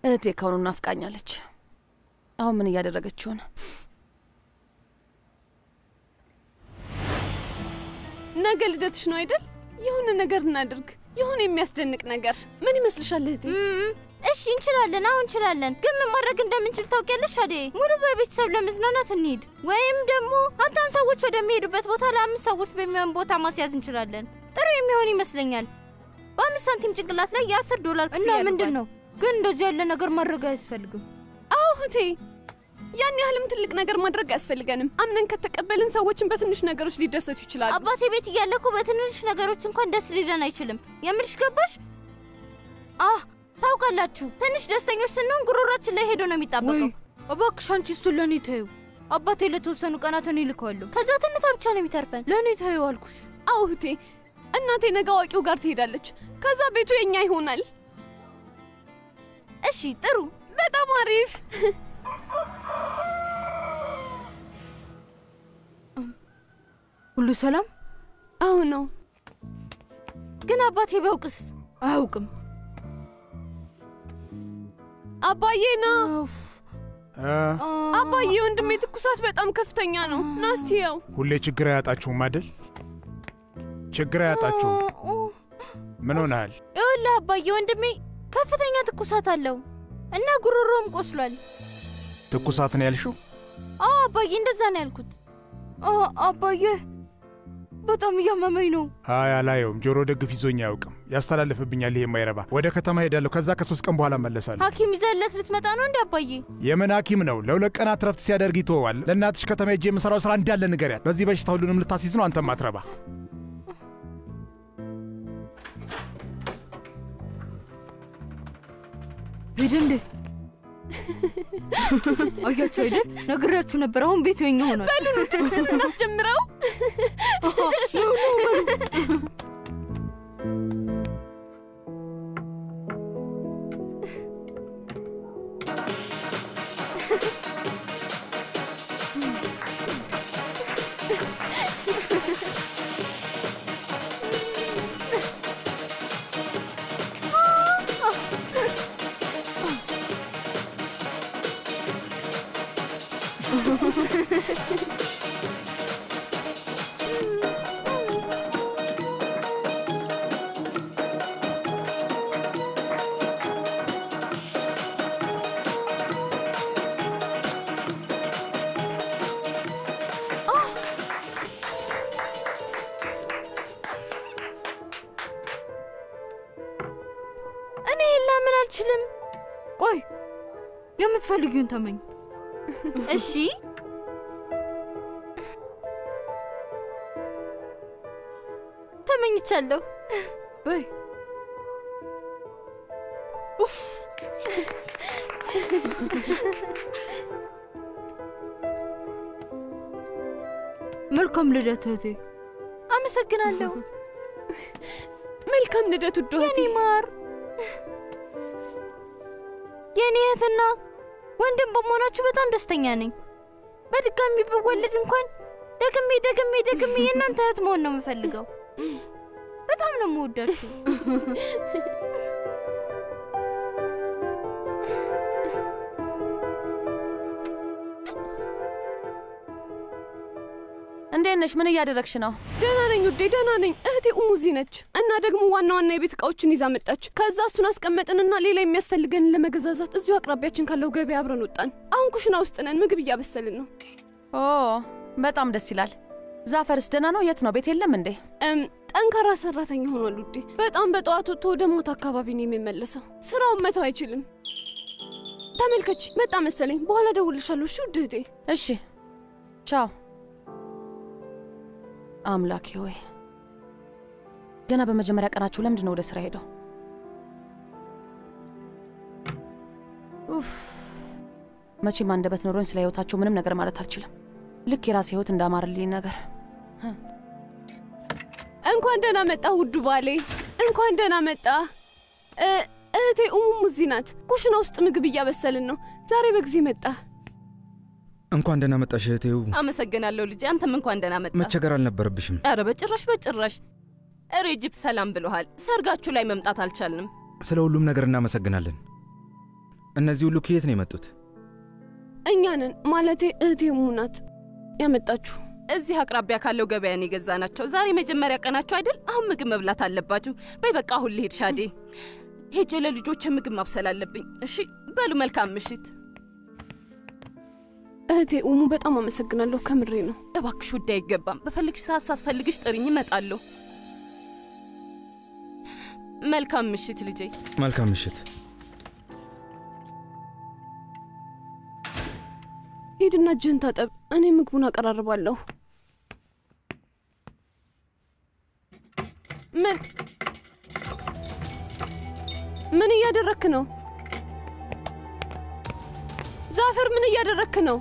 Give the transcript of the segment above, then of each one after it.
እህቴ ከሆኑ ናፍቃኛለች። አሁን ምን እያደረገች ይሆን? ነገ ልደትሽ ነው አይደል? የሆነ ነገር እናድርግ። የሆነ የሚያስደንቅ ነገር ምን ይመስልሻል እህቴ? እም፣ እሺ እንችላለን። አሁን እንችላለን። ግን ምን ማድረግ እንደምንችል ታውቂያለሽ አዴ? ሙሉ በቤተሰብ ለመዝናናት እንሂድ፣ ወይም ደግሞ ሀብታም ሰዎች ወደሚሄዱበት ቦታ ለአምስት ሰዎች በሚሆን ቦታ ማስያዝ እንችላለን። ጥሩ የሚሆን ይመስለኛል። በአምስት ሳንቲም ጭንቅላት ላይ የአስር ዶላር እና ምንድን ነው ግን እንደዚህ ያለ ነገር ማድረግ አያስፈልግም። አዎ እህቴ፣ ያን ያህልም ትልቅ ነገር ማድረግ አያስፈልገንም። አምነን ከተቀበልን ሰዎችን በትንሽ ነገሮች ሊደሰቱ ይችላሉ። አባቴ ቤት እያለ እኮ በትንንሽ ነገሮች እንኳን ደስ ሊለን አይችልም። የምርሽ ገባሽ? አህ ታውቃላችሁ፣ ትንሽ ደስተኞች ስንሆን ጉሮሯችን ላይ ሄዶ ነው ወይ የሚጣበቀው። እባክሽ አንቺ እሱን ለእኔ ተይው። አባቴ ለተወሰኑ ቀናት እኔ እልከዋለሁ። ከዛ ትንታ ብቻ ነው የሚተርፈን። ለእኔ ተይው አልኩሽ። አዎ እህቴ፣ እናቴ ነገ አዋቂው ጋር ትሄዳለች። ከዛ ቤቱ የኛ ይሆናል። እሺ ጥሩ። በጣም አሪፍ። ሁሉ ሰላም አዎ ነው። ግን አባቴ ቢያውቅስ? አያውቅም። አባዬ ና ኡፍ፣ እ፣ አባዬ፣ ወንድሜ ትኩሳት በጣም ከፍተኛ ነው። ናስቲ ያው ሁሌ ችግር አያጣችሁም አይደል? ችግር አያጣችሁም። ምን ሆነሃል? ይኸውልህ አባዬ ወንድሜ ከፍተኛ ትኩሳት አለው እና ጉሮሮም ቆስሏል። ትኩሳት ነው ያልሽው? አዎ አባዬ እንደዛ ነው ያልኩት። አ፣ አባዬ በጣም እያመመኝ ነው። አይ አላየውም። ጆሮ ደግፍ ይዞኝ አያውቅም። ያስተላልፍብኛል። ይሄ የማይረባ ወደ ከተማ ሄዳለሁ። ከዛ ከሶስት ቀን በኋላ እመለሳለሁ። ሐኪም ይዘለት ልትመጣ ነው እንዴ አባዬ? የምን ሐኪም ነው? ለሁለት ቀናት ረፍት ሲያደርግ ይተወዋል። ለእናትሽ ከተማ ሄጄ የምሰራው ስራ እንዳለ ንገሪያት። በዚህ በሽታ ሁሉንም ልታሲዝ ነው። አንተም አትረባ። ሄደ እንዴ? አያችሁ አይደል? ነግሬያችሁ ነበር። አሁን ቤቱ የኛ ሆኗል። እናስጀምረው። እሺ ኑ በሉ። እኔ ላምን አልችልም። ቆይ የምትፈልጊውን ተመኝ። እሺ ተመኝቻለሁ። በይ ኡፍ መልካም ልደት እህቴ። አመሰግናለሁ መልካም ልደት ውድ እህቴ። የኔ ማር። የኔ እህትና ወንድም በመሆናችሁ በጣም ደስተኛ ነኝ። በድጋሚ ብወለድ እንኳን ደግሜ ደግሜ ደግሜ የእናንተ እህት መሆን ነው የምፈልገው። በጣም ነው የምወዳችሁ። እንዴት ነሽ? ምን እያደረግሽ ነው? ደህና ነኝ ውዴ፣ ደህና ነኝ። እህቴ እሙዚ ነች እና ደግሞ ዋና ዋና የቤት እቃዎችን ይዛ መጣች። ከዛ እሱን አስቀመጥንና ሌላ የሚያስፈልገንን ለመገዛዛት እዚሁ አቅራቢያችን ካለው ገበያ አብረን ወጣን። አሁን ኩሽና ውስጥ ነን፣ ምግብ እያበሰልን ነው። ኦ በጣም ደስ ይላል። ዛፈርስ ደህና ነው? የት ነው? ቤት የለም እንዴ? እም ጠንካራ ሰራተኛ ሆኗል ውዴ። በጣም በጠዋት ወጥቶ ወደ ማታ አካባቢ ነው የሚመለሰው። ስራውን መተው አይችልም። ተመልከች፣ መጣ መሰለኝ። በኋላ ደውልሻለሁ። እሺ ውድ እህቴ። እሺ ቻው። አምላኬ ሆይ ገና በመጀመሪያ ቀናችሁ ለምንድን ነው ወደ ስራ ሄደው? ኡፍ መቼም አንደበት ኖሮኝ ስለ ህይወታቸው ምንም ነገር ማለት አልችልም። ልክ የራሴ ህይወት እንዳማርልኝ ነገር እንኳን ደህና መጣ ውዱ ባሌ፣ እንኳን ደህና መጣ። እ እህቴ ኡሙሙ እዚህ ናት። ኩሽና ውስጥ ምግብ እያበሰልን ነው። ዛሬ በጊዜ መጣ። እንኳን ደህና መጣሽ እህቴው። አመሰግናለሁ ልጄ። አንተም እንኳን ደህና መጣ። መቸገር አልነበረብሽም። ኧረ በጭራሽ በጭራሽ። ሬጅፕ ሰላም ብሎሃል። ሰርጋችሁ ላይ መምጣት አልቻልንም። ስለ ሁሉም ነገር እናመሰግናለን። እነዚህ ሁሉ ከየት ነው የመጡት? እኛ ነን ማለቴ እህቴ ሙናት ያመጣችሁ። እዚህ አቅራቢያ ካለው ገበያን የገዛ ናቸው። ዛሬ መጀመሪያ ቀናቸው አይደል? አሁን ምግብ መብላት አለባችሁ። በይ በቃ አሁን ልሄድ ሻዴ። ሄጄ ለልጆች ምግብ ማብሰል አለብኝ። እሺ በሉ መልካም ምሽት። እህቴ ኡሙ በጣም አመሰግናለሁ። ከምሬ ነው። እባክሽ ውድ አይገባም። በፈልግሽ ሰዓት ሳስፈልግሽ ጥሪኝ፣ እመጣለሁ። መልካም ምሽት ልጄ። መልካም ምሽት። ሂድና እጅህን ታጠብ። እኔ ምግቡን አቀራርባለሁ። ምን ምን እያደረክ ነው? ዛፈር ምን እያደረክ ነው?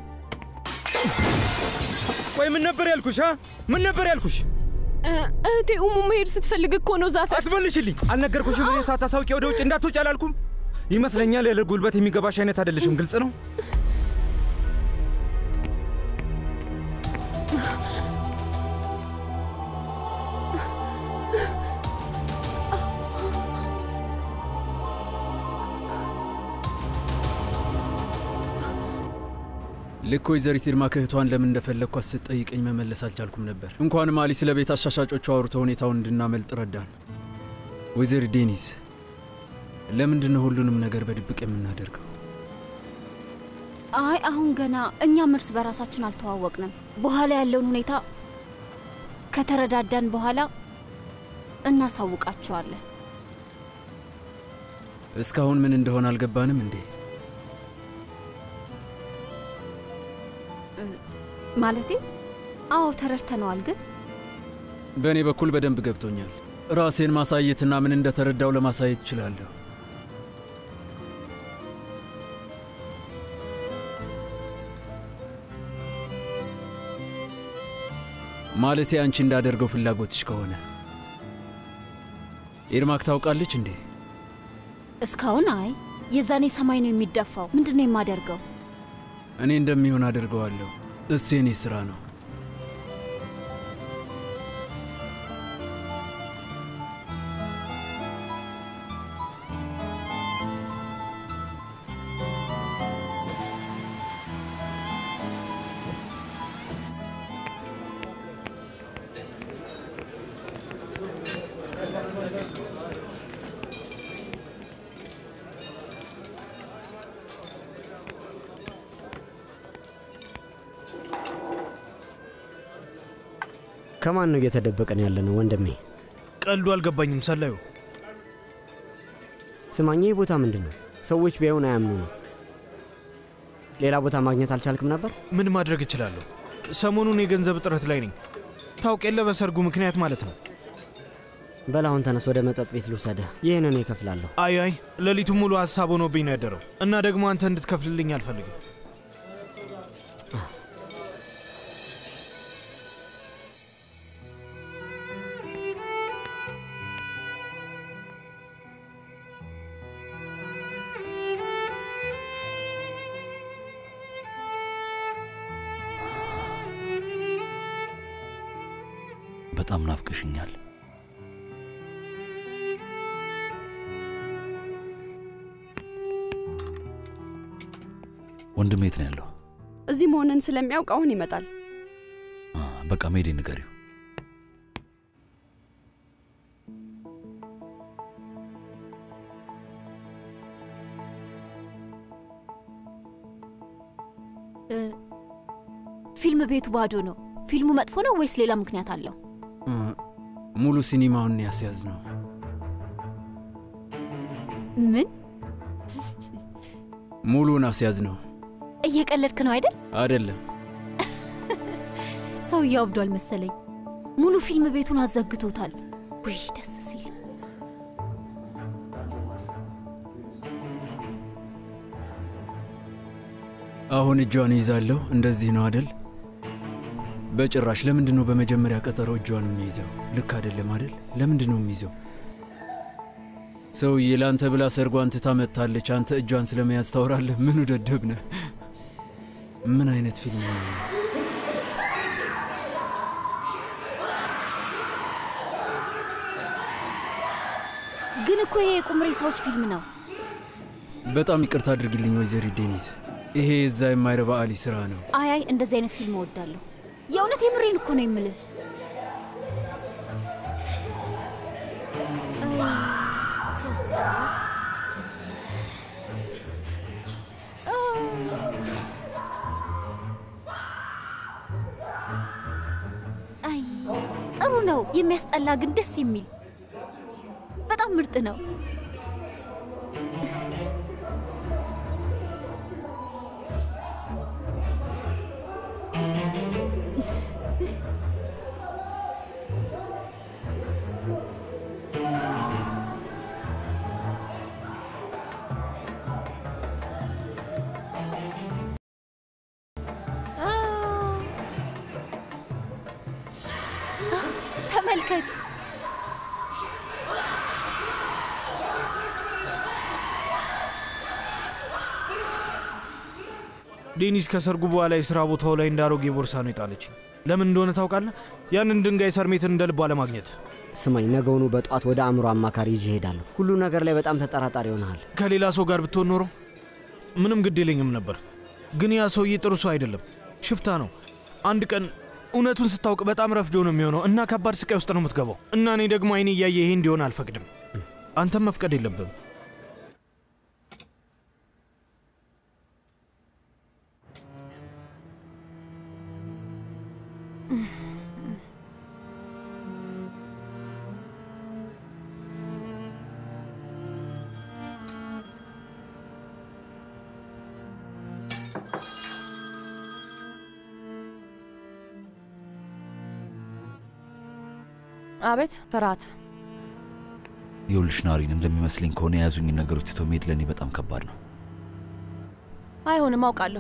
ቆይ ምን ነበር ያልኩሽ? አ? ምን ነበር ያልኩሽ? እ፣ እህቴ ኡሙ መሄድ ስትፈልግ እኮ ነው ዛፈር። አትመልሽልኝ። አልነገርኩሽም? እኔ ሳታሳውቂ ወደ ውጭ እንዳትወጪ አላልኩም? ይመስለኛል ያለ ጉልበት የሚገባሽ አይነት አይደለሽም። ግልጽ ነው። ልክ ወይዘሪት ይርማ ከእህቷን ለምን እንደፈለግኳት ስትጠይቀኝ መመለስ አልቻልኩም ነበር። እንኳንም አሊ ስለ ቤት አሻሻጮቹ አውርተው ሁኔታውን እንድናመልጥ ረዳን። ወይዘሪት ዴኒስ፣ ለምንድን ነው ሁሉንም ነገር በድብቅ የምናደርገው? አይ አሁን ገና እኛም እርስ በራሳችን አልተዋወቅንም። በኋላ ያለውን ሁኔታ ከተረዳዳን በኋላ እናሳውቃቸዋለን። እስካሁን ምን እንደሆነ አልገባንም እንዴ? ማለቴ አዎ ተረድተነዋል፣ ግን በእኔ በኩል በደንብ ገብቶኛል። ራሴን ማሳየትና ምን እንደተረዳው ለማሳየት እችላለሁ። ማለቴ አንቺ እንዳደርገው ፍላጎትሽ ከሆነ ኤርማክ ታውቃለች እንዴ? እስካሁን አይ የዛኔ ሰማይ ነው የሚደፋው። ምንድን ነው የማደርገው? እኔ እንደሚሆን አደርገዋለሁ። እሱ የኔ ሥራ ነው። ከማን ነው እየተደበቀን ያለ ነው ወንድሜ? ቀልዱ አልገባኝም ሰላዩ። ስማኝ፣ ይህ ቦታ ምንድን ነው? ሰዎች ቢያዩን አያምኑ ነው። ሌላ ቦታ ማግኘት አልቻልክም ነበር? ምን ማድረግ እችላለሁ? ሰሞኑን የገንዘብ እጥረት ላይ ነኝ። ታውቅ የለ በሰርጉ ምክንያት ማለት ነው። በል አሁን ተነስ፣ ወደ መጠጥ ቤት ልውሰድህ። ይህን እኔ እከፍላለሁ። አይ አይ ሌሊቱን ሙሉ ሀሳብ ሆኖብኝ ነው ያደረው እና ደግሞ አንተ እንድትከፍልልኝ አልፈልግም። በጣም ናፍቅሽኛል። ወንድም የት ነው ያለው? እዚህ መሆንን ስለሚያውቅ አሁን ይመጣል። አ፣ በቃ ሜዴ ንገሪው። እ፣ ፊልም ቤቱ ባዶ ነው። ፊልሙ መጥፎ ነው ወይስ ሌላ ምክንያት አለው? እ፣ ሙሉ ሲኒማውን ያስያዝ ነው። ምን ሙሉን አስያዝ ነው እየቀለድክ ነው አይደል? አይደለም። ሰውዬው አብዷል መሰለኝ። ሙሉ ፊልም ቤቱን አዘግቶታል። ውይ ደስ ሲል። አሁን እጇን ይዛለሁ። እንደዚህ ነው አደል? በጭራሽ። ለምንድን ነው በመጀመሪያ ቀጠሮ እጇን የሚይዘው? ልክ አይደለም አደል? ለምንድን ነው የሚይዘው? ሰውዬ ለአንተ ብላ ሰርጓን ትታ መጥታለች። አንተ እጇን ስለመያዝ ታወራለህ? ምኑ ደደብ ነህ? ምን አይነት ፊልም ነው? ግን እኮ ይሄ የቁም ሬሳዎች ፊልም ነው። በጣም ይቅርታ አድርግልኝ ወይዘሪት ዴኒስ። ይሄ የዛ የማይረባ አሊ ስራ ነው። አይ አይ እንደዚህ አይነት ፊልም እወዳለሁ። የእውነት የምሬን እኮ ነው የምልህ። ሲያስጠላ። አይ ጥሩ ነው። የሚያስጠላ ግን ደስ የሚል በጣም ምርጥ ነው። ተመልከት። ዴኒስ ከሰርጉ በኋላ የሥራ ቦታው ላይ እንዳሮጌ ቦርሳ ነው የጣለችኝ። ለምን እንደሆነ ታውቃለህ? ያንን ድንጋይ ሰርሜትን እንደ ልቧ ለማግኘት። ስማኝ፣ ነገውኑ በጠዋት ወደ አእምሮ አማካሪ ይዤ እሄዳለሁ። ሁሉ ነገር ላይ በጣም ተጠራጣሪ ሆነሃል። ከሌላ ሰው ጋር ብትሆን ኖሮ ምንም ግድ የለኝም ነበር። ግን ያ ሰውዬ ጥሩ ሰው አይደለም፣ ሽፍታ ነው። አንድ ቀን እውነቱን ስታውቅ በጣም ረፍዶ ነው የሚሆነው እና ከባድ ስቃይ ውስጥ ነው የምትገባው። እና እኔ ደግሞ አይኔ እያየ ይሄ እንዲሆን አልፈቅድም። አንተም መፍቀድ የለብም። አቤት ፍርሃት። ይኸውልሽ ናሪን፣ እንደሚመስለኝ ከሆነ የያዙኝ ነገሮች ትቶ መሄድ ለእኔ በጣም ከባድ ነው። አይሆንም፣ አውቃለሁ።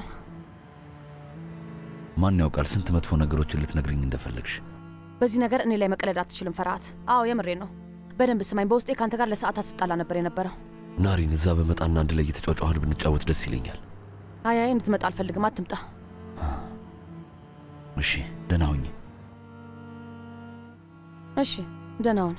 ማን ያውቃል ስንት መጥፎ ነገሮችን ልትነግርኝ እንደፈለግሽ። በዚህ ነገር እኔ ላይ መቀለድ አትችልም ፍርሃት። አዎ የምሬ ነው። በደንብ ስማኝ። በውስጤ ከአንተ ጋር ለሰዓታት ስጣላ ነበር የነበረው። ናሪን፣ እዛ በመጣና አንድ ላይ እየተጫጫኋን ብንጫወት ደስ ይለኛል። አይ አይ፣ እንድትመጣ አልፈልግም። አትምጣ። እሺ፣ ደህና ሁኚ። እሺ፣ ደህና ሁን።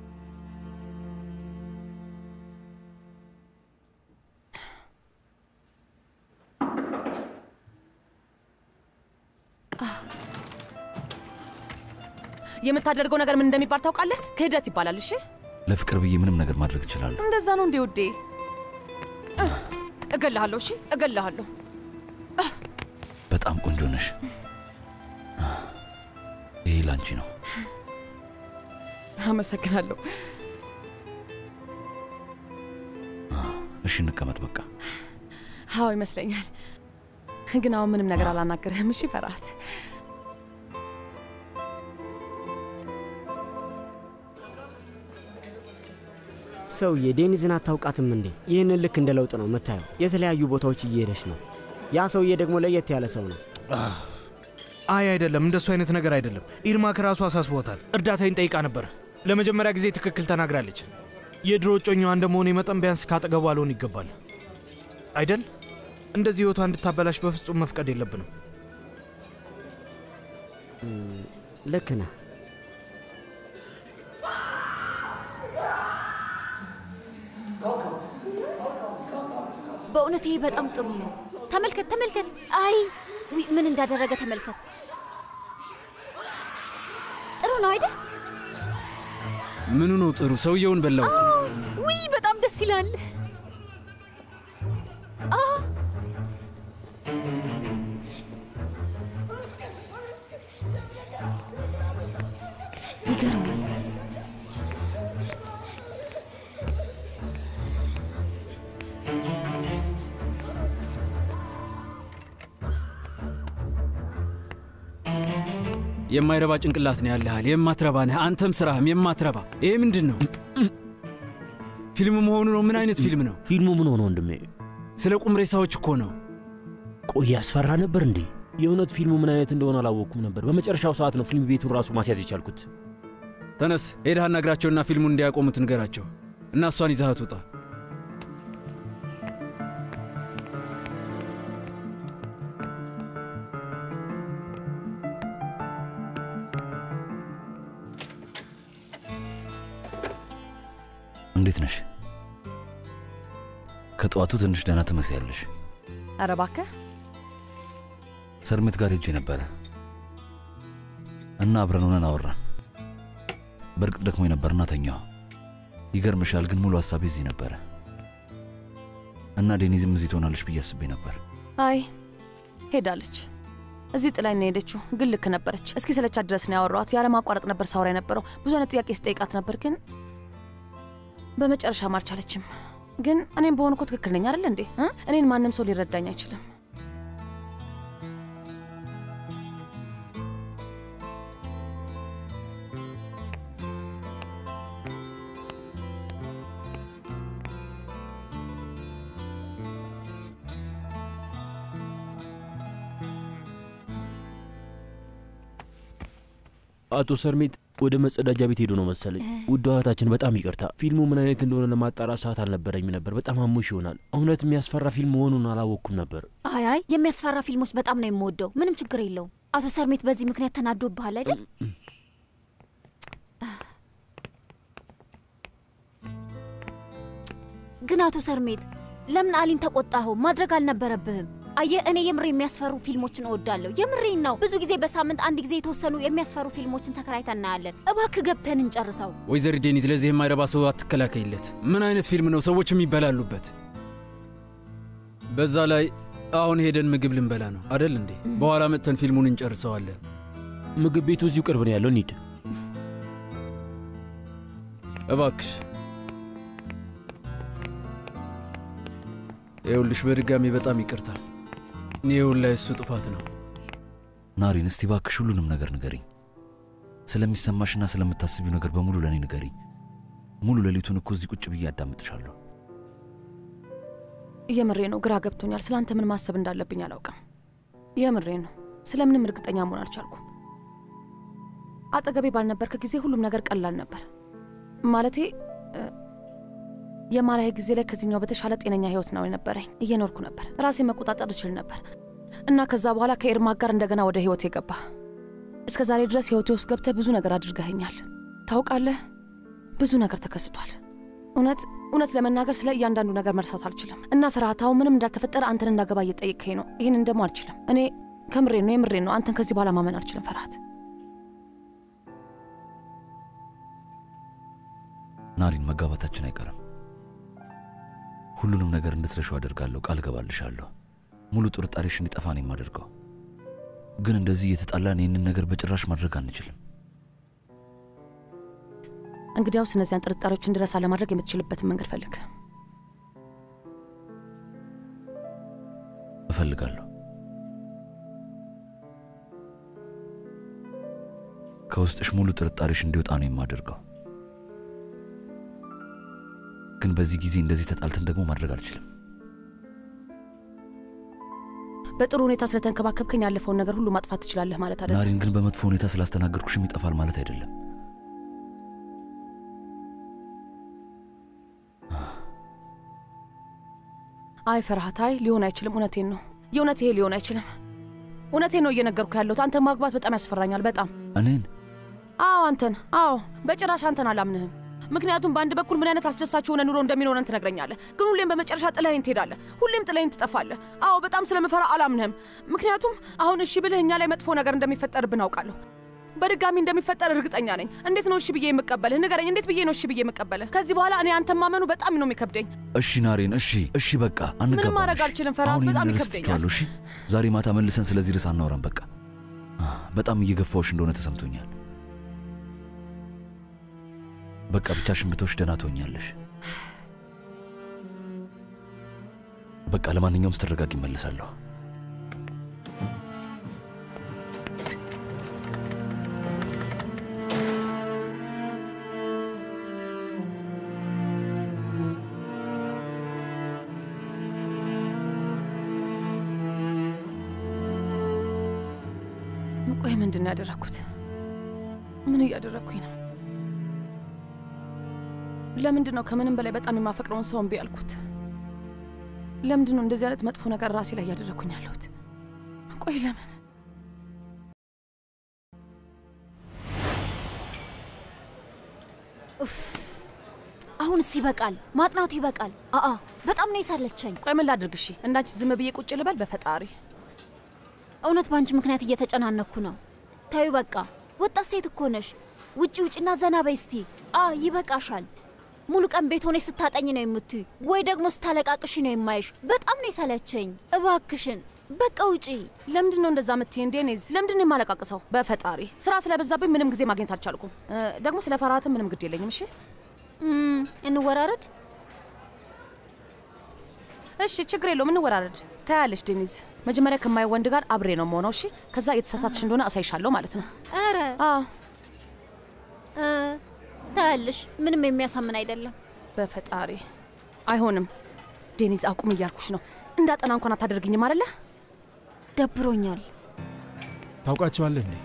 የምታደርገው ነገር ምን እንደሚባል ታውቃለህ? ክህደት ይባላል። እሺ፣ ለፍቅር ብዬ ምንም ነገር ማድረግ እችላለሁ። እንደዛ ነው እንዴ ውዴ? እገልሃለሁ። እሺ፣ እገልሃለሁ። በጣም ቆንጆ ነሽ። ይሄ ላንቺ ነው። አመሰግናለሁ። እሺ፣ እንቀመጥ በቃ። አዎ ይመስለኛል። ግን አሁን ምንም ነገር አላናገርህም። እሺ ፈርሃት። ሰውዬ ዴኒዝን አታውቃትም እንዴ? ይህንን ልክ እንደ ለውጥ ነው የምታየው። የተለያዩ ቦታዎች እየሄደች ነው። ያ ሰውዬ ደግሞ ለየት ያለ ሰው ነው። አይ አይደለም፣ እንደሱ አይነት ነገር አይደለም። ኢርማ ከራሱ አሳስቦታል። እርዳታዬን ጠይቃ ነበር። ለመጀመሪያ ጊዜ ትክክል ተናግራለች። የድሮ እጮኛዋ እንደመሆኔ መጠን ቢያንስ ካጠገቧ ልሆን ይገባል አይደል? እንደዚህ ህይወቷ እንድታበላሽ በፍጹም መፍቀድ የለብንም። ልክ ነህ። በእውነት ይሄ በጣም ጥሩ ነው። ተመልከት ተመልከት። አይ ውይ፣ ምን እንዳደረገ ተመልከት። ጥሩ ነው አይደል? ምኑ ነው ጥሩ? ሰውየውን በላው። ውይ በጣም ደስ ይላል። አ ይገርማል። የማይረባ ጭንቅላት ነው ያለሃል። የማትረባ ነህ አንተም፣ ስራህም የማትረባ። ይሄ ምንድን ነው? ፊልም መሆኑ ነው? ምን አይነት ፊልም ነው? ፊልሙ ምን ሆነ ወንድሜ? ስለ ቁም ሬሳዎች እኮ ነው። ቆይ ያስፈራ ነበር እንዴ? የእውነት ፊልሙ ምን አይነት እንደሆነ አላወቅኩም ነበር። በመጨረሻው ሰዓት ነው ፊልም ቤቱን ራሱ ማስያዝ የቻልኩት። ተነስ፣ ሄደህ አናግራቸውና ፊልሙን እንዲያቆሙት ንገራቸው እና እሷን ይዛሃት ውጣ። እንዴት ነሽ? ከጠዋቱ ትንሽ ደህና ትመስያለሽ። ኧረ እባክህ ሰርሜት ጋር ሄጄ ነበረ እና አብረን ሆነን አወራን። በእርግጥ ደክሞኝ ነበርና ተኛሁ። ይገርምሻል ግን ሙሉ ሀሳቤ እዚህ ነበረ እና ዴኒዝም እዚህ ትሆናለች ብዬ አስቤ ነበር። አይ ሄዳለች። እዚህ ጥላኝ ነው የሄደችው፣ ግን ልክ ነበረች። እስኪ ሰለቻት ድረስ ነው ያወራኋት። ያለማቋረጥ ነበር ሳወራ የነበረው። ብዙ አይነት ጥያቄ ስጠይቃት ነበር፣ ግን በመጨረሻም አልቻለችም። ግን እኔም በሆኑ እኮ ትክክል ነኝ አይደል እንዴ? እ? እኔን ማንም ሰው ሊረዳኝ አይችልም። አቶ ሰርሜት ወደ መጸዳጃ ቤት ሄዶ ነው መሰለኝ። ውድ እህታችን በጣም ይቅርታ፣ ፊልሙ ምን አይነት እንደሆነ ለማጣራት ሰዓት አልነበረኝም ነበር። በጣም አሞሽ ይሆናል። እውነት የሚያስፈራ ፊልም መሆኑን አላወቅኩም ነበር። አይ አይ የሚያስፈራ ፊልሞች በጣም ነው የምወደው። ምንም ችግር የለውም። አቶ ሰርሜት በዚህ ምክንያት ተናዶብሃል አይደል? ግን አቶ ሰርሜት ለምን አሊን ተቆጣኸው? ማድረግ አልነበረብህም። አየህ እኔ የምር የሚያስፈሩ ፊልሞችን እወዳለሁ። የምሬን ነው። ብዙ ጊዜ በሳምንት አንድ ጊዜ የተወሰኑ የሚያስፈሩ ፊልሞችን ተከራይተን እናያለን። እባክህ ገብተን እንጨርሰው። ወይዘሪ ዴኒዝ ለዚህ የማይረባ ሰው አትከላከይለት። ምን አይነት ፊልም ነው? ሰዎች የሚበላሉበት። በዛ ላይ አሁን ሄደን ምግብ ልንበላ ነው አደል እንዴ? በኋላ መጥተን ፊልሙን እንጨርሰዋለን። ምግብ ቤቱ እዚሁ ቅርብ ነው ያለው። እንሂድ እባክሽ። ይኸውልሽ በድጋሚ በጣም ይቅርታ። ይኸውን ላይ እሱ ጥፋት ነው። ናሪን፣ እስቲ ባክሽ ሁሉንም ነገር ንገሪኝ። ስለሚሰማሽና ስለምታስቢው ነገር በሙሉ ለእኔ ንገሪኝ። ሙሉ ሌሊቱን እኮ እዚህ ቁጭ ብዬ አዳምጥሻለሁ። የምሬ ነው። ግራ ገብቶኛል። ስለ አንተ ምን ማሰብ እንዳለብኝ አላውቅም። የምሬ ነው። ስለምንም እርግጠኛ መሆን አልቻልኩም። አጠገቤ ባልነበርክ ጊዜ ሁሉም ነገር ቀላል ነበር። ማለቴ እ፣ የማርያህ ጊዜ ላይ ከዚህኛው በተሻለ ጤነኛ ህይወት ነው የነበረኝ። እየኖርኩ ነበር። ራሴን መቆጣጠር እችል ነበር እና ከዛ በኋላ ከኤርማክ ጋር እንደገና ወደ ህይወት የገባ እስከ ዛሬ ድረስ ህይወቴ ውስጥ ገብተህ ብዙ ነገር አድርገኸኛል። ታውቃለህ፣ ብዙ ነገር ተከስቷል። እውነት እውነት ለመናገር ስለ እያንዳንዱ ነገር መርሳት አልችልም እና ፍርሃታው ምንም እንዳልተፈጠረ አንተን እንዳገባ እየጠየቅከኝ ነው። ይህንን ደግሞ አልችልም። እኔ ከምሬን ነው የምሬን ነው። አንተን ከዚህ በኋላ ማመን አልችልም ፈርሃት። ናሪን፣ መጋባታችን አይቀርም። ሁሉንም ነገር እንድትረሺው አደርጋለሁ፣ ቃል እገባልሻለሁ። ሙሉ ጥርጣሬሽ እንዲጠፋ ነው የማደርገው። ግን እንደዚህ እየተጣላን ይህንን ነገር በጭራሽ ማድረግ አንችልም። እንግዲያውስ እነዚያን ጥርጣሬዎች እንድረሳ ለማድረግ የምትችልበትን መንገድ ፈልግ። እፈልጋለሁ። ከውስጥሽ ሙሉ ጥርጣሬሽ እንዲወጣ ነው የማደርገው። ግን በዚህ ጊዜ እንደዚህ ተጣልተን ደግሞ ማድረግ አልችልም። በጥሩ ሁኔታ ስለተንከባከብከኝ ያለፈውን ነገር ሁሉ ማጥፋት ትችላለህ ማለት አይደለም። ናሪን፣ ግን በመጥፎ ሁኔታ ስላስተናገድኩሽም ይጠፋል ማለት አይደለም። አይ ፈርሃት፣ አይ ሊሆን አይችልም። እውነቴን ነው። የእውነት ይሄ ሊሆን አይችልም። እውነቴን ነው እየነገርኩ ያለሁት። አንተ ማግባት በጣም ያስፈራኛል። በጣም እኔን? አዎ አንተን። አዎ በጭራሽ አንተን አላምንህም። ምክንያቱም በአንድ በኩል ምን አይነት አስደሳች የሆነ ኑሮ እንደሚኖረን ትነግረኛለህ፣ ግን ሁሌም በመጨረሻ ጥለኸኝ ትሄዳለህ። ሁሌም ጥለኸኝ ትጠፋለህ። አዎ በጣም ስለምፈራ አላምንህም። ምክንያቱም አሁን እሺ ብልህ እኛ ላይ መጥፎ ነገር እንደሚፈጠርብን አውቃለሁ። በድጋሚ እንደሚፈጠር እርግጠኛ ነኝ። እንዴት ነው እሺ ብዬ የምቀበልህ? ንገረኝ። እንዴት ብዬ ነው እሺ ብዬ የምቀበልህ? ከዚህ በኋላ እኔ አንተን ማመኑ በጣም ነው የሚከብደኝ። እሺ ናሬን፣ እሺ እሺ፣ በቃ አንጋባም። ምንም ማድረግ እሺ? አልችልም ፈርሃት፣ አሁን በጣም ይህንን ይከብደኛል። ረስቼዋለሁ። እሺ ዛሬ ማታ መልሰን ስለዚህ ርዕስ አናወራም። በቃ አ፣ በጣም እየገፋዎች እንደሆነ ተሰምቶኛል። በቃ ብቻሽን ብትወሽ ደህና ትሆኛለሽ። በቃ ለማንኛውም ስትረጋግ ይመለሳለሁ። ቆይ ምንድን ነው ያደረግኩት? ምን እያደረግኩኝ ነው? ለምንድን ነው ከምንም በላይ በጣም የማፈቅረውን ሰው እምቢ ያልኩት? ለምንድን ነው እንደዚህ አይነት መጥፎ ነገር ራሴ ላይ እያደረግኩኝ ያለሁት? ቆይ ለምን? ኡፍ! አሁን አሁንስ ይበቃል፣ ማጥናቱ ይበቃል። አአ በጣም ነው የሳለቸኝ። ቆይ ምን ላድርግ? እሺ እንዳንቺ ዝም ብዬ ቁጭ ልበል? በፈጣሪ እውነት በአንቺ ምክንያት እየተጨናነኩ ነው። ታዩ በቃ ወጣት ሴት እኮ ነሽ። ውጪ ውጭና ዘና በይ እስቲ። አ ይበቃሻል። ሙሉ ቀን ቤት ሆነሽ ስታጠኝ ነው የምትይ ወይ ደግሞ ስታለቃቅሽ ነው የማይሽ። በጣም ነው የሰለቸኝ። እባክሽን በቃ ውጪ። ለምንድን ነው እንደዛ የምትይ? ዴኒዝ ለምንድን ነው የማለቃቅሰው? በፈጣሪ ስራ ስለበዛብኝ ምንም ጊዜ ማግኘት አልቻልኩም። እ፣ ደግሞ ስለ ፈርሃትም ምንም ግድ የለኝም። እሺ እም፣ እንወራረድ። እሺ፣ ችግር የለውም እንወራረድ። ታያለሽ ዴኒዝ፣ መጀመሪያ ከማይ ወንድ ጋር አብሬ ነው መሆነው። እሺ፣ ከዛ የተሳሳትሽ እንደሆነ አሳይሻለሁ ማለት ነው። ኧረ አዎ እ፣ ታያለሽ፣ ምንም የሚያሳምን አይደለም። በፈጣሪ አይሆንም። ዴኒዝ አቁም እያልኩሽ ነው። እንዳጠና እንኳን አታደርግኝም አይደለ? ደብሮኛል። ታውቃቸዋለህ እንዴ?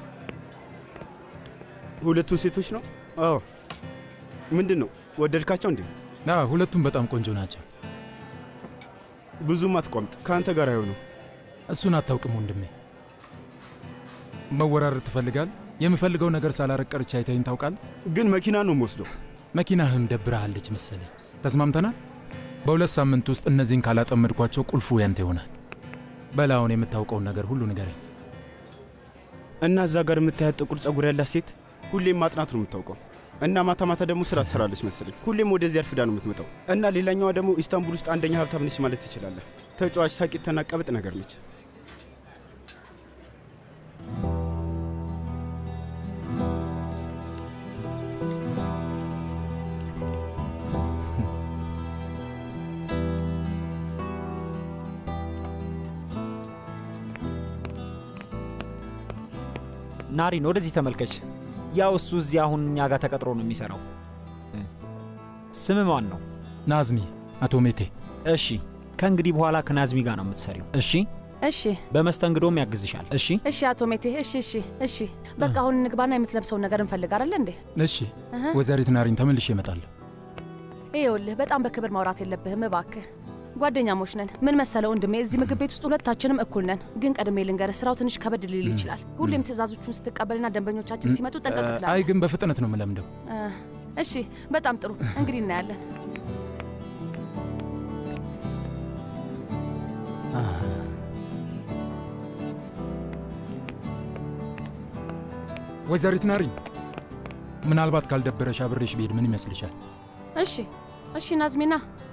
ሁለቱን ሴቶች ነው? አዎ። ምንድን ነው ወደድካቸው እንዴ? አዎ፣ ሁለቱም በጣም ቆንጆ ናቸው። ብዙም አትቋምጥ፣ ከአንተ ጋር አይሆኑ። እሱን አታውቅም ወንድሜ። መወራረድ ትፈልጋል? የምፈልገው ነገር ሳላረቅ ቀርቼ አይተኸኝ ታውቃለህ? ግን መኪና ነው የምወስደው። መኪናህም ደብረሃለች መሰለኝ። ተስማምተናል? በሁለት ሳምንት ውስጥ እነዚህን ካላጠመድኳቸው ቁልፉ ያንተ ይሆናል። በላውን የምታውቀውን ነገር ሁሉ ንገረኝ። እና እዛ ጋር የምታያት ጥቁር ጸጉር ያላት ሴት ሁሌም ማጥናት ነው የምታውቀው። እና ማታ ማታ ደግሞ ስራ ትሰራለች መሰለኝ። ሁሌም ወደዚህ አርፍዳ ነው የምትመጣው። እና ሌላኛዋ ደግሞ ኢስታንቡል ውስጥ አንደኛ ሀብታም ነች ማለት ትችላለህ። ተጫዋች፣ ሳቂትና ቀብጥ ነገር ነች። ናሪን ወደዚህ ተመልከች። ያው እሱ እዚህ አሁን እኛ ጋር ተቀጥሮ ነው የሚሰራው። ስም ማን ነው? ናዝሚ፣ አቶ ሜቴ። እሺ፣ ከእንግዲህ በኋላ ከናዝሚ ጋር ነው የምትሰሪው። እሺ፣ እሺ፣ በመስተንግዶም ያግዝሻል። እሺ፣ እሺ። አቶ ሜቴ፣ እሺ፣ እሺ፣ እሺ። በቃ አሁን እንግባና የምትለብሰውን ነገር እንፈልግ አይደለ እንዴ? እሺ፣ እህ። ወይዘሪት ናሪን ተመልሼ እመጣለሁ። ይኸውልህ በጣም በክብር ማውራት የለብህም እባክህ። ጓደኛሞች ነን። ምን መሰለው ወንድሜ፣ እዚህ ምግብ ቤት ውስጥ ሁለታችንም እኩል ነን። ግን ቀድሜ ልንገርህ፣ ስራው ትንሽ ከበድ ሊል ይችላል። ሁሌም ትእዛዞቹን ስትቀበልና ደንበኞቻችን ሲመጡ ጠንቀቅ አይ ትላለህ። ግን በፍጥነት ነው የምለምደው። እ፣ እሺ፣ በጣም ጥሩ። እንግዲህ እናያለን። ወይዘሪት ናሪን፣ ምናልባት ካልደበረሽ አብሬሽ ብሄድ ምን ይመስልሻል? እሺ፣ እሺ። ናዝሚና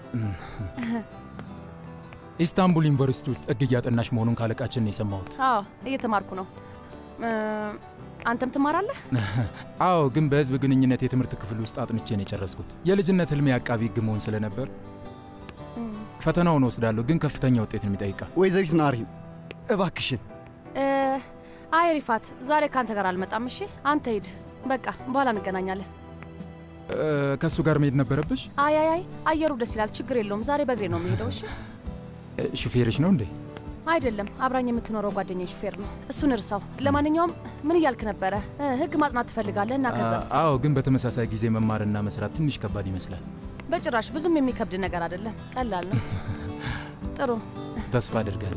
ኢስታንቡል ዩኒቨርሲቲ ውስጥ ሕግ እያጠናሽ መሆኑን ካለቃችን ነው የሰማሁት። አዎ፣ እየተማርኩ ነው። እ፣ አንተም ትማራለህ? አዎ፣ ግን በህዝብ ግንኙነት የትምህርት ክፍል ውስጥ አጥንቼ ነው የጨረስኩት። የልጅነት ህልሜ አቃቢ ሕግ መሆን ስለነበር ፈተናውን ወስዳለሁ፣ ግን ከፍተኛ ውጤት ነው የሚጠይቃል። ወይዘሪት ናሪን እባክሽን እ፣ አይ ሪፋት፣ ዛሬ ከአንተ ጋር አልመጣም። እሺ፣ አንተ ሂድ። በቃ በኋላ እንገናኛለን። እ፣ ከእሱ ጋር መሄድ ነበረብሽ? አይ አይ አይ፣ አየሩ ደስ ይላል። ችግር የለውም። ዛሬ በእግሬ ነው የሚሄደው። እሺ። እ፣ ሹፌርሽ ነው እንዴ? አይደለም፣ አብራኝ የምትኖረው ጓደኛዬ ሹፌር ነው። እሱን እርሳው። ለማንኛውም ምን እያልክ ነበረ? እ፣ ህግ ማጥናት ትፈልጋለህ እና ከዛስ? አ- አዎ፣ ግን በተመሳሳይ ጊዜ መማርና መስራት ትንሽ ከባድ ይመስላል። በጭራሽ ብዙም የሚከብድ ነገር አይደለም። ቀላል ነው። ጥሩ ተስፋ አድርጋለሁ።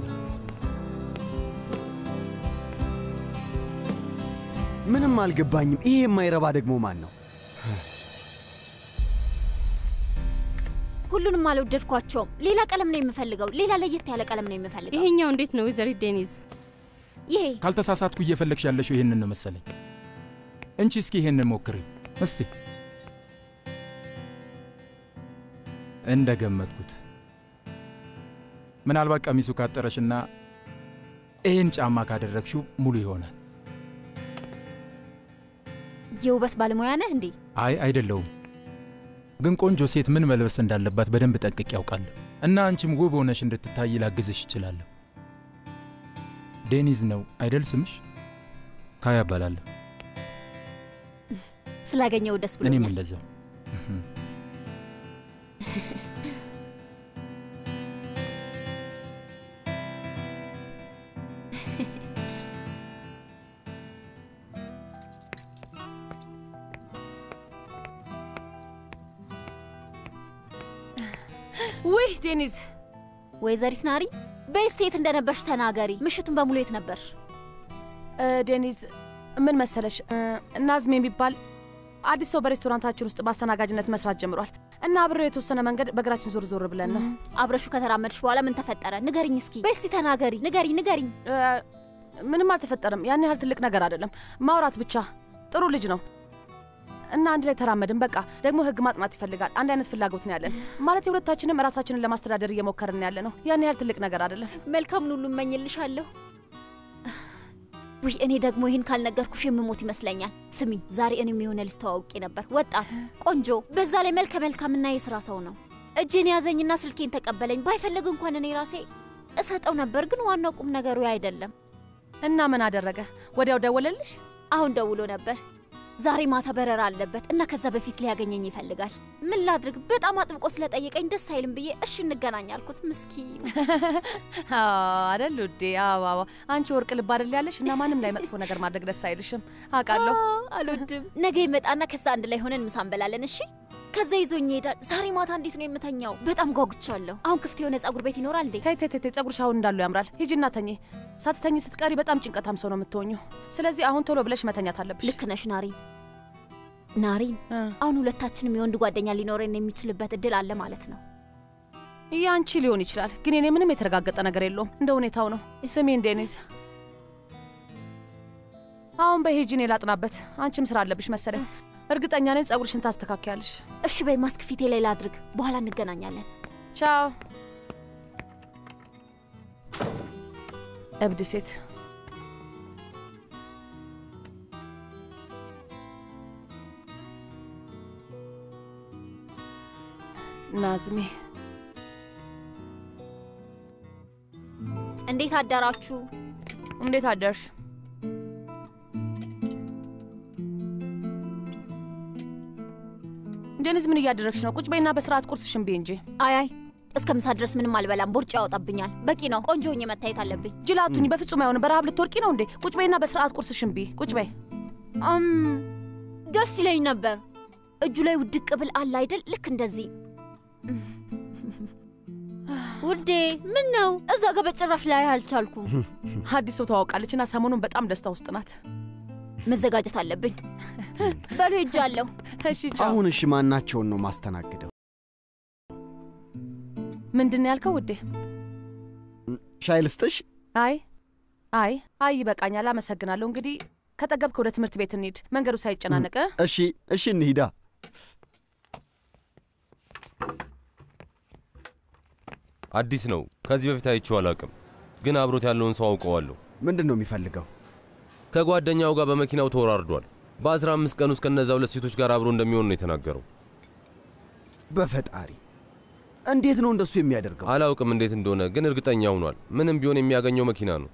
ምንም አልገባኝም። ይሄ የማይረባ ደግሞ ማን ነው? ሁሉንም አልወደድኳቸውም። ሌላ ቀለም ነው የምፈልገው። ሌላ ለየት ያለ ቀለም ነው የምፈልገው። ይሄኛው እንዴት ነው ወይዘሪት ዴኒዝ? ይሄ ካልተሳሳትኩ እየፈለግሽ ያለሽው ይሄንን ነው መሰለኝ። እንቺ እስኪ ይሄንን ሞክሪ እስቲ። እንደ ገመትኩት ምናልባት ቀሚሱ ካጠረሽና ይህን ጫማ ካደረግሽው ሙሉ ይሆናል። የውበት ባለሙያ ነህ እንዴ? አይ አይደለውም፣ ግን ቆንጆ ሴት ምን መልበስ እንዳለባት በደንብ ጠንቅቄ ያውቃለሁ እና አንቺም ውብ ሆነሽ እንድትታይ ላግዝሽ እችላለሁ። ዴኒዝ ነው አይደል ስምሽ? ካያ እባላለሁ። ስላገኘው ደስ እኔም ብሎኛል። እንደዛው። ውይ ዴኒዝ፣ ወይዘሪት ናሪ በስቲ የት እንደነበርሽ ተናገሪ። ምሽቱን በሙሉ የት ነበርሽ? እ፣ ዴኒዝ ምን መሰለሽ እ፣ ናዝም የሚባል አዲስ ሰው በሬስቶራንታችን ውስጥ በአስተናጋጅነት መስራት ጀምሯል እና አብሬው የተወሰነ መንገድ በእግራችን ዞር ዞር ብለን ነው። አብረሹ ከተራመድሽ በኋላ ምን ተፈጠረ? ንገሪኝ እስኪ በስቲ ተናገሪ፣ ንገሪ፣ ንገሪኝ። ምንም አልተፈጠረም። ያን ያህል ትልቅ ነገር አይደለም። ማውራት ብቻ። ጥሩ ልጅ ነው እና አንድ ላይ ተራመድን። በቃ ደግሞ ህግ ማጥናት ይፈልጋል። አንድ አይነት ፍላጎት ነው ያለን። ማለት የሁለታችንም ራሳችንን ለማስተዳደር እየሞከርን ያለ ነው። ያን ያህል ትልቅ ነገር አይደለም። መልካሙን ሁሉ እመኝልሻለሁ። ውይ እኔ ደግሞ ይህን ካልነገርኩሽ የምሞት ይመስለኛል። ስሚ ዛሬ እኔም የሆነ ልጅ ተዋውቄ ነበር። ወጣት ቆንጆ፣ በዛ ላይ መልከ መልካምና የስራ ሰው ነው። እጄን ያዘኝና ስልኬን ተቀበለኝ። ባይፈልግ እንኳን እኔ ራሴ እሰጠው ነበር፣ ግን ዋናው ቁም ነገሩ አይደለም። እና ምን አደረገ? ወዲያው ደወለልሽ? አሁን ደውሎ ነበር። ዛሬ ማታ በረራ አለበት እና ከዛ በፊት ሊያገኘኝ ይፈልጋል። ምን ላድርግ? በጣም አጥብቆ ስለጠየቀኝ ደስ አይልም ብዬ እሺ እንገናኝ አልኩት። ምስኪን አደል ውዴ? አዎ አንቺ ወርቅ ልብ አደል ያለሽ እና ማንም ላይ መጥፎ ነገር ማድረግ ደስ አይልሽም። አውቃለሁ። አልወድም። ነገ ይመጣና ከዛ አንድ ላይ ሆነን ምሳ እንበላለን። እሺ ከዛ ይዞኝ ይሄዳል። ዛሬ ማታ እንዴት ነው የምተኛው? በጣም ጓጉቻለሁ። አሁን ክፍት የሆነ ጸጉር ቤት ይኖራል እንዴ? ተይ ተይ ተይ፣ ጸጉርሽ አሁን እንዳለው ያምራል። ሂጂና ተኚ። ሳትተኚ ስትቀሪ በጣም ጭንቀታም ሰው ነው የምትሆኘው። ስለዚህ አሁን ቶሎ ብለሽ መተኛት አለብሽ። ልክ ነሽ ናሪ። ናሪን፣ አሁን ሁለታችንም የወንድ ጓደኛ ሊኖረን የሚችልበት እድል አለ ማለት ነው። ያንቺ ሊሆን ይችላል፣ ግን የኔ ምንም የተረጋገጠ ነገር የለውም። እንደ ሁኔታው ነው። ስሜን ዴኒዝ፣ አሁን በሂጂኔ ላጥናበት። አንቺም ስራ አለብሽ መሰለኝ። እርግጠኛ ነኝ ጸጉርሽን ታስተካክያለሽ። እሺ በይ፣ ማስክ ፊቴ ላይ ላድርግ፣ በኋላ እንገናኛለን። ቻው። እብድ ሴት ናዝሜ እንዴት አደራችሁ? እንዴት አደርሽ? ዴኒዝ ምን እያደረግሽ ነው? ቁጭ በይና በስርዓት ቁርስሽን ብይ እንጂ። አይ አይ እስከ ምሳ ድረስ ምንም አልበላም። ቦርጭ ያወጣብኛል። በቂ ነው። ቆንጆ ሆኜ መታየት አለብኝ። ጅላቱኝ በፍጹም አይሆንም። በረሃብ ልትወርቂ ነው እንዴ? ቁጭ በይና በስርዓት ቁርስሽን ብይ። ቁጭ በይ። እም ደስ ይለኝ ነበር። እጁ ላይ ውድቅ ብል አለ አይደል? ልክ እንደዚህ ውዴ። ምን ነው እዛ ጋር በጭራሽ ላይ አልቻልኩም። አዲስ ሰው ተዋውቃለች እና ሰሞኑን በጣም ደስታ ውስጥ ናት። መዘጋጀት አለብኝ። በሉ ሄጃለሁ። እሺ አሁን እሺ፣ ማናቸውን ነው ማስተናግደው? ምንድን ነው ያልከው ውዴ? ሻይ ልስጥሽ? አይ አይ አይ ይበቃኛል፣ አመሰግናለሁ። እንግዲህ ከጠገብክ ወደ ትምህርት ቤት እንሂድ፣ መንገዱ ሳይጨናነቅ። እሺ እሺ፣ እንሂዳ። አዲስ ነው። ከዚህ በፊት አይቼው አላውቅም፣ ግን አብሮት ያለውን ሰው አውቀዋለሁ። ምንድን ነው የሚፈልገው? ከጓደኛው ጋር በመኪናው ተወራርዷል። በአስራ አምስት ቀን ውስጥ ከነዛ ሁለት ሴቶች ጋር አብሮ እንደሚሆን ነው የተናገረው። በፈጣሪ እንዴት ነው እንደሱ የሚያደርገው? አላውቅም እንዴት እንደሆነ ግን እርግጠኛ ሆኗል። ምንም ቢሆን የሚያገኘው መኪና ነው።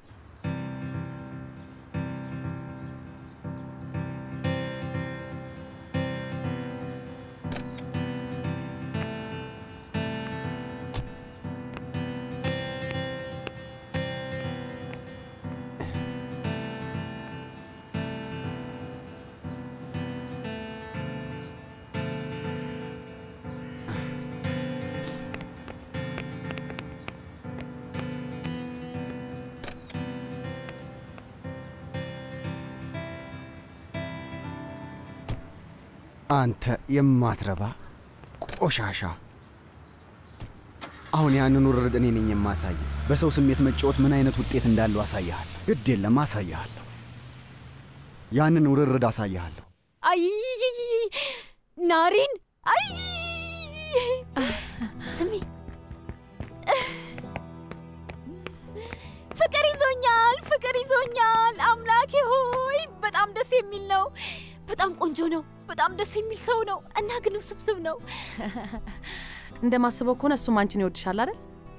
አንተ የማትረባ ቆሻሻ! አሁን ያንን ውርርድ እኔ ነኝ የማሳይ። በሰው ስሜት መጫወት ምን አይነት ውጤት እንዳለው አሳይሃለሁ። ግድ የለም አሳይሃለሁ። ያንን ውርርድ አሳይሃለሁ። አይ ናሪን፣ አይ ስሚ፣ ፍቅር ይዞኛል፣ ፍቅር ይዞኛል። አምላኬ ሆይ በጣም ደስ የሚል ነው። በጣም ቆንጆ ነው። በጣም ደስ የሚል ሰው ነው እና ግን ውስብስብ ነው። እንደማስበው ከሆነ እሱም አንቺን ይወድሻል አይደል?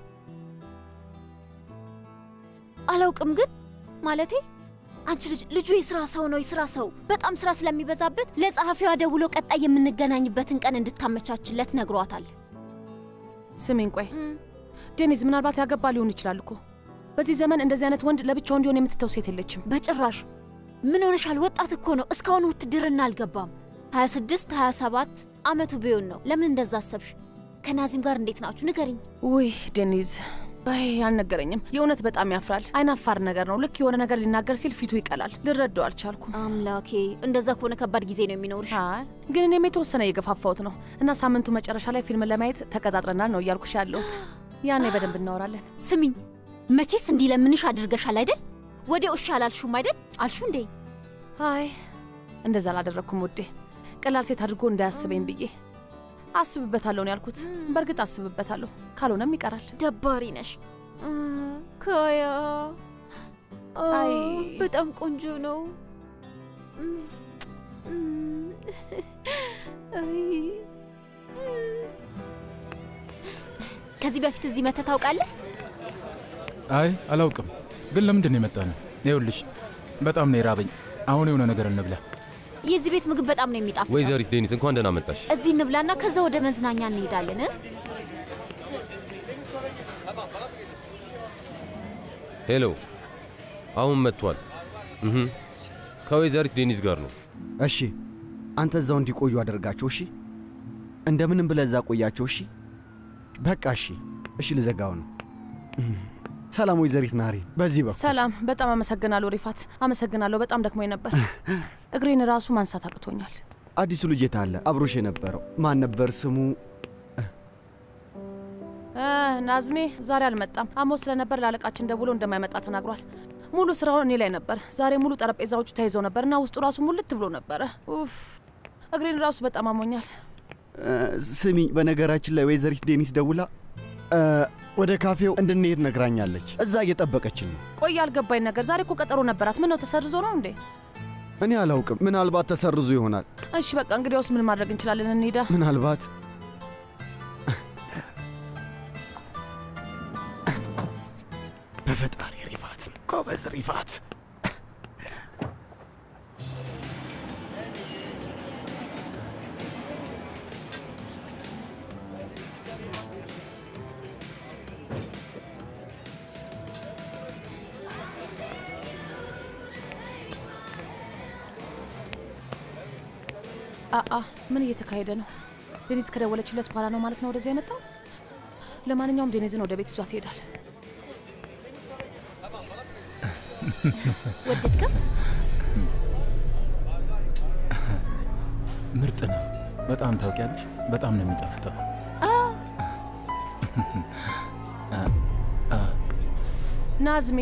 አላውቅም፣ ግን ማለቴ አንቺ ልጅ ልጁ የስራ ሰው ነው። የስራ ሰው በጣም ስራ ስለሚበዛበት ለጸሐፊዋ ደውሎ ቀጣይ የምንገናኝበትን ቀን እንድታመቻችለት ነግሯታል። ስሚኝ፣ ቆይ ዴኒዝ፣ ምናልባት ያገባ ሊሆን ይችላል እኮ። በዚህ ዘመን እንደዚህ አይነት ወንድ ለብቻው እንዲሆን የምትተው ሴት የለችም። በጭራሽ። ምን ሆነሻል? ወጣት እኮ ነው። እስካሁን ውትድርና አልገባም። 26 27 አመቱ ቢሆን ነው። ለምን እንደዛ አሰብሽ? ከናዚም ጋር እንዴት ናችሁ? ንገሪኝ። ውይ ዴኒዝ፣ አይ አልነገረኝም። የእውነት በጣም ያፍራል። አይናፋር ነገር ነው። ልክ የሆነ ነገር ሊናገር ሲል ፊቱ ይቀላል። ልረዳው አልቻልኩም። አምላኬ፣ እንደዛ ከሆነ ከባድ ጊዜ ነው የሚኖርሽ። ግን እኔም የተወሰነ እየገፋፋሁት ነው እና ሳምንቱ መጨረሻ ላይ ፊልም ለማየት ተቀጣጥረናል ነው እያልኩሽ ያለሁት። ያኔ በደንብ እናወራለን። ስሚኝ፣ መቼስ እንዲለምንሽ አድርገሻል አይደል? ወዲያው እሺ አላልሹም አይደል? አልሹ እንዴ? አይ እንደዛ አላደረግኩም ውዴ። ቀላል ሴት አድርጎ እንዳያስበኝ ብዬ አስብበታለሁ ነው ያልኩት። በእርግጥ አስብበታለሁ፣ ካልሆነም ይቀራል። ደባሪ ነሽ ካያ። አይ በጣም ቆንጆ ነው። ከዚህ በፊት እዚህ መተህ ታውቃለህ? አይ አላውቅም፣ ግን ለምንድን ነው የመጣ ነው? ይኸውልሽ በጣም ነው የራበኝ። አሁን የሆነ ነገር እንብላ። የዚህ ቤት ምግብ በጣም ነው የሚጣፍጠው። ወይዘሪት ዴኒስ እንኳን ደህና መጣሽ። እዚህ እንብላና ከዛ ወደ መዝናኛ እንሄዳለን። እ? ሄሎ፣ አሁን መጥቷል። እህ ከወይዘሪት ዴኒስ ጋር ነው። እሺ፣ አንተ እዛው እንዲቆዩ አደርጋቸው። እሺ፣ እንደምንም ብለህ እዛ ቆያቸው። እሺ፣ በቃ እሺ፣ እሺ፣ ልዘጋው ነው። ሰላም ወይዘሪት ናሪ፣ በዚህ በኩል ሰላም። በጣም አመሰግናለሁ ሪፋት፣ አመሰግናለሁ። በጣም ደክሞኝ ነበር። እግሬን ራሱ ማንሳት አቅቶኛል። አዲሱ ልጅ የት አለ? አብሮሽ የነበረው ማን ነበር ስሙ? እ፣ ናዝሜ ዛሬ አልመጣም። አሞ ስለነበር ለአለቃችን ደውሎ እንደማይመጣ ተናግሯል። ሙሉ ስራውን እኔ ላይ ነበር። ዛሬ ሙሉ ጠረጴዛዎቹ ተይዘው ነበር እና ውስጡ ራሱ ሙልት ብሎ ነበረ። ኡፍ፣ እግሬን ራሱ በጣም አሞኛል። ስሚ፣ በነገራችን ላይ ወይዘሪት ዴኒስ ደውላ እ፣ ወደ ካፌው እንድንሄድ ነግራኛለች። እዛ እየጠበቀችን ነው። ቆይ ያልገባኝ ነገር ዛሬ እኮ ቀጠሮ ነበራት። ምን ነው ተሰርዞ ነው እንዴ? እኔ አላውቅም። ምናልባት ተሰርዞ ይሆናል። እሺ በቃ እንግዲያውስ ምን ማድረግ እንችላለን? እንሂዳ። ምናልባት በፈጣሪ ሪፋት፣ ጎበዝ ሪፋት። አአ ምን እየተካሄደ ነው? ዴኒዝ ከደወለችለት በኋላ ነው ማለት ነው ወደዚያ የመጣው። ለማንኛውም ዴኒዝን ወደ ቤት ይዟት ይሄዳል። ወደድከው? ምርጥ ነው በጣም ታውቂያለሽ። በጣም ነው የሚጣፍጠው። ናዝሜ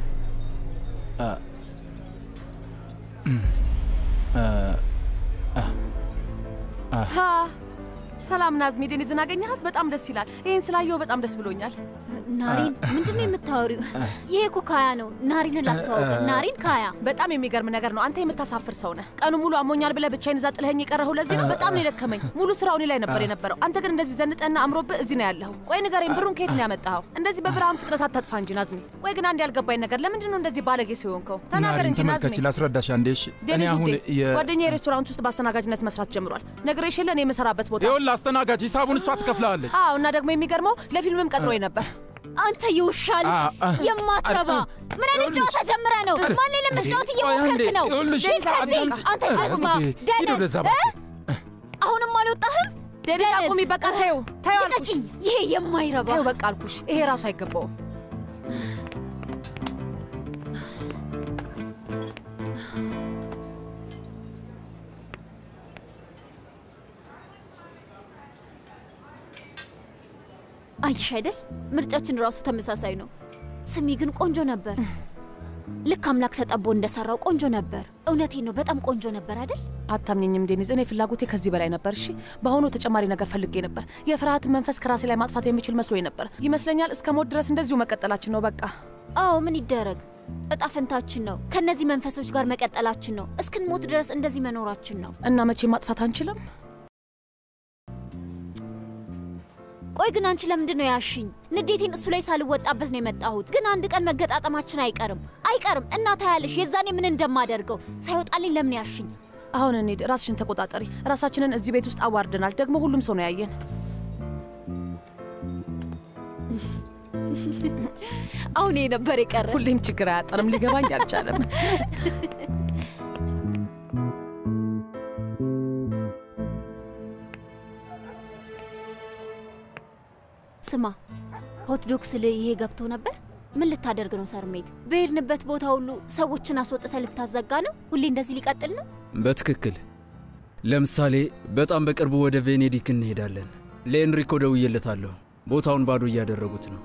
ሀ ሰላም ናዝሜ፣ ዴኒዝን አገኘሃት? በጣም ደስ ይላል። ይህን ስላየው በጣም ደስ ብሎኛል። ናሪን ምንድን ነው የምታወሪው? ይሄ እኮ ካያ ነው። ናሪንን ላስተዋውቅ። ናሪን ካያ። በጣም የሚገርም ነገር ነው። አንተ የምታሳፍር ሰው ነህ። ቀኑ ሙሉ አሞኛል ብለህ ብቻዬን እዛ ጥለኸኝ የቀረኸው ለዚህ ነው። በጣም ነው የደከመኝ። ሙሉ ስራው እኔ ላይ ነበር የነበረው። አንተ ግን እንደዚህ ዘንጠና አምሮብህ እዚህ ነው ያለኸው። ቆይ ንገረኝ፣ ብሩን ከየት ነው ያመጣኸው? እንደዚህ በብርሃን ፍጥነት አታጥፋ እንጂ ናዝሜ። ቆይ ግን አንድ ያልገባኝ ነገር ለምንድን ነው እንደዚህ ባለጌ ሲሆንከው? ተናገር ናሪን እንጂ ናዝሜ። ተመልከች፣ ላስረዳሽ አንዴ። እሺ እኔ ዴኒዝ አሁን ውዴ፣ የ ጓደኛዬ ሬስቶራንት ውስጥ በአስተናጋጅነት መስራት ጀምሯል። ነግሬሽ የለ እኔ የምሰራበት ቦታ። ይኸውልህ አስተናጋጅ ሂሳቡን እሷ ትከፍላለች። አዎ፣ እና ደግሞ የሚገርመው ለፊልምም ቀጥሮኝ ነበር። አንተ የውሻ ልጅ አ- አ- የማትረባ ምን አይነት ጨዋታ ጀምረ ነው? ማን ላይ ለመጫወት እየሞከርክ ነው? ይኸውልሽ፣ ሂድ ከዚህ አንተ ጀዝባ ሂድ ደነዝ ወደዛ እ? አሁንም አልወጣህም? ዴኒዝ አቁሚ፣ በቃ ተይው፣ ተይው አልኩሽ። ልቀቂኝ! ይሄ የማይረባ ተይው በቃ አልኩሽ። ይሄ ራሱ አይገባውም። አይሽ አይደል? ምርጫችን ራሱ ተመሳሳይ ነው። ስሚ ግን ቆንጆ ነበር። ልክ አምላክ ተጠቦ እንደሰራው ቆንጆ ነበር። እውነቴን ነው፣ በጣም ቆንጆ ነበር አይደል? አታምኘኝም ዴኒዝ፣ እኔ ፍላጎቴ ከዚህ በላይ ነበር። እሺ በአሁኑ ተጨማሪ ነገር ፈልጌ ነበር። የፍርሃትን መንፈስ ከራሴ ላይ ማጥፋት የሚችል መስሎኝ ነበር። ይመስለኛል እስከ ሞት ድረስ እንደዚሁ መቀጠላችን ነው በቃ። አዎ ምን ይደረግ፣ እጣ ፈንታችን ነው። ከእነዚህ መንፈሶች ጋር መቀጠላችን ነው። እስክንሞት ድረስ እንደዚህ መኖራችን ነው። እና መቼ ማጥፋት አንችልም? ቆይ ግን አንቺ ለምንድን ነው ያሽኝ? ንዴቴን እሱ ላይ ሳልወጣበት ነው የመጣሁት። ግን አንድ ቀን መገጣጠማችን አይቀርም አይቀርም። እና ታያለሽ የዛኔ ምን እንደማደርገው ሳይወጣልኝ ለምን ያሽኝ? አሁን እንሂድ። ራስሽን ተቆጣጠሪ። ራሳችንን እዚህ ቤት ውስጥ አዋርደናል። ደግሞ ሁሉም ሰው ነው ያየን። አሁን ይሄ ነበር የቀረ። ሁሌም ችግር አያጠንም። ሊገባኝ አልቻለም። ስማ ሆትዶግ ስል ይሄ ገብቶ ነበር። ምን ልታደርግ ነው ሰርሜት? በሄድንበት ቦታ ሁሉ ሰዎችን አስወጥተ ልታዘጋ ነው? ሁሌ እንደዚህ ሊቀጥል ነው? በትክክል ለምሳሌ በጣም በቅርቡ ወደ ቬኔዲክ እንሄዳለን። ለኤንሪኮ ደውዬለታለሁ። ቦታውን ባዶ እያደረጉት ነው።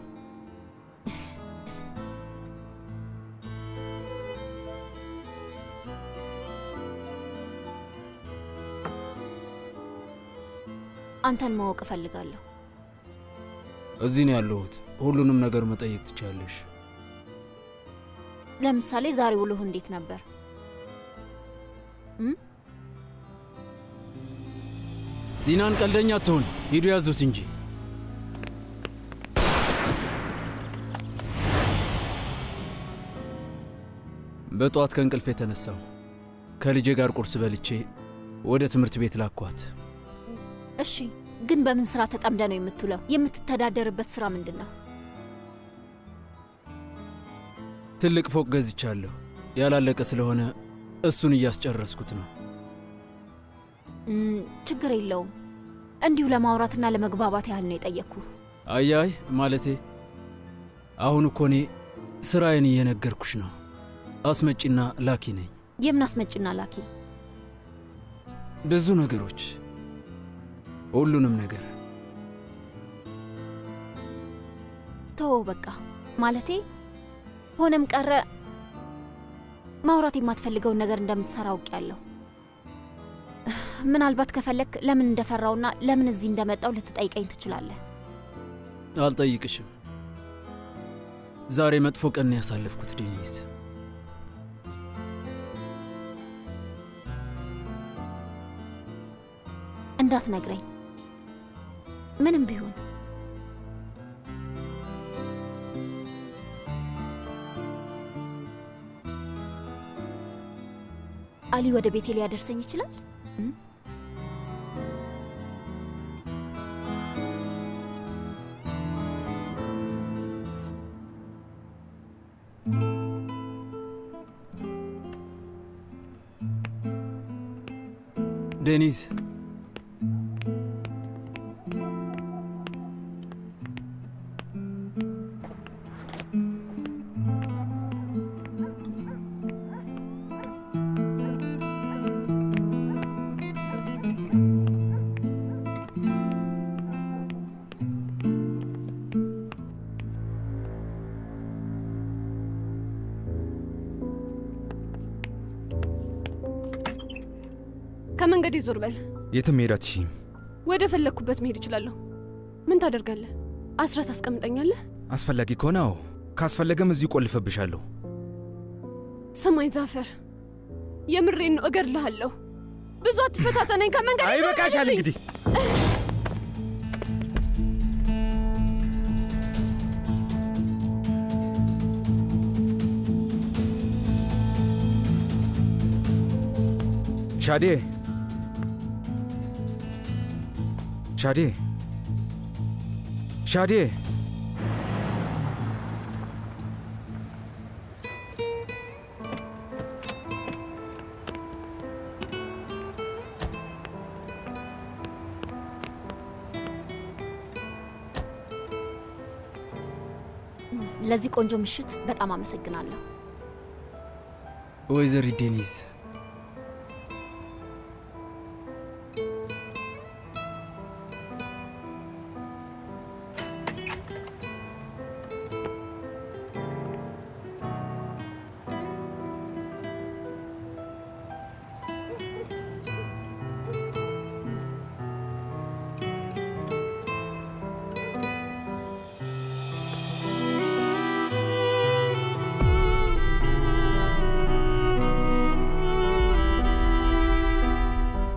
አንተን ማወቅ እፈልጋለሁ። እዚህ ነው ያለሁት። ሁሉንም ነገር መጠየቅ ትችያለሽ። ለምሳሌ ዛሬ ውሎህ እንዴት ነበር? እም? ሲናን ቀልደኛ አትሆን፣ ሂዱ ያዙት እንጂ። በጠዋት ከእንቅልፍ የተነሳው ከልጄ ጋር ቁርስ በልቼ ወደ ትምህርት ቤት ላኳት። እሺ፣ ግን በምን ስራ ተጠምደ ነው የምትውለው? የምትተዳደርበት ስራ ምንድን ነው? ትልቅ ፎቅ ገዝቻለሁ። ያላለቀ ስለሆነ እሱን እያስጨረስኩት ነው። እም፣ ችግር የለውም። እንዲሁ ለማውራትና ለመግባባት ያህል ነው የጠየቅኩ። አያይ ማለቴ አሁን እኮ እኔ ስራዬን እየነገርኩሽ ነው። አስመጪና ላኪ ነኝ። የምን አስመጭና ላኪ? ብዙ ነገሮች፣ ሁሉንም ነገር ተወው በቃ። ማለቴ ሆነም ቀረ ማውራት የማትፈልገውን ነገር እንደምትሰራ አውቄያለሁ። ምናልባት ከፈለክ ለምን እንደፈራውና ለምን እዚህ እንደመጣው ልትጠይቀኝ ትችላለህ። አልጠይቅሽም። ዛሬ መጥፎ ቀን ነው ያሳለፍኩት ዴኒስ። እንዳትነግረኝ ምንም ቢሆን አሊ ወደ ቤቴ ሊያደርሰኝ ይችላል። እም? ዴኒዝ ከመንገድ ዞር በል። የትም መሄድ አትችይም። ወደ ፈለግኩበት መሄድ እችላለሁ። ምን ታደርጋለህ? አስራት አስቀምጠኛለህ? አስፈላጊ ከሆነ አዎ፣ ካስፈለገም እዚሁ ቆልፈብሻለሁ። ሰማይ ዛፈር፣ የምሬን ነው፣ እገድልሃለሁ። ብዙ አትፈታተነኝ። ከመንገድ ዞር አይበቃሻል በልልኝ። እንግዲህ ሻዴ ሻዴ ሻዴ ለዚህ ቆንጆ ምሽት በጣም አመሰግናለሁ። ወይዘሪት ዴኒዝ